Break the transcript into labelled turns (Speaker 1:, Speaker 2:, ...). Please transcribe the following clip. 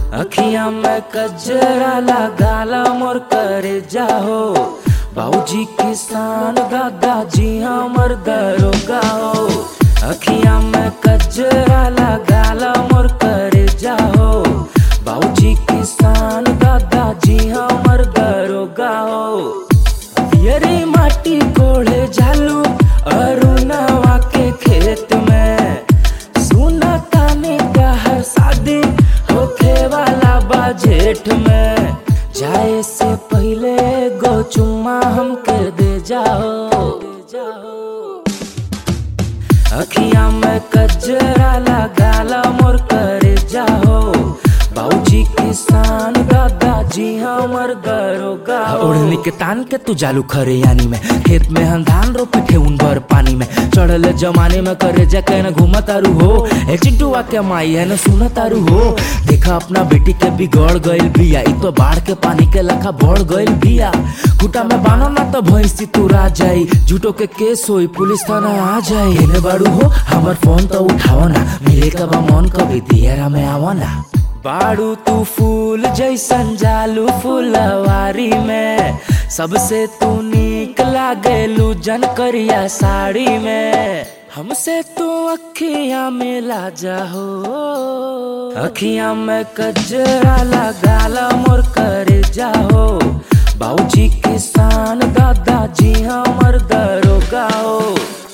Speaker 1: अखिया में कजरा लगाला मोर करे जाहो बाबूजी किसान दादाजी हमर दरोगा हो अखिया में कजरा लगाला मोर करे जाहो बाबूजी किसान दादाजी हमर दरोगा हो यरी माटी कोड़े झालू अरुणवा के खेत में सुना ताने का हर शादी होखे वाला बा जेठ में जाए से पहले गो चुम्मा हमके दे जाओ अखिया में कजरा लगाला मोर करे जाओ बाबूजी किसान दादाजी हमर दरोगा ओढ़नी के तान के तू जालू खरे यानी में खेत में हम धान रोपे थे उन भर पानी में चढ़ल जमाने में करे जा के न घूम तारू हो ए चिंटुआ के माई है न सुन तारू हो देखा अपना बेटी के बिगड़ गइल बिया इ तो बाढ़ के पानी के लखा बढ़ गइल बिया कुटा में बानो ना तो भैंसी तुरा जाई झूठो के केस होई पुलिस थाना आ जाई एने बाड़ू हो हमर फोन तो उठाओ ना मिले कब मन कभी दियरा में आवो ना बाड़ू तू फूल जैसन जालू फुलवारी में सबसे तू नीक लागेलू जन करिया साड़ी में हमसे तू अखिया में ला जाहो अखिया में कजरा लगाला मोर करे जाहो बाबूजी किसान दादाजी हमर दरोगा हो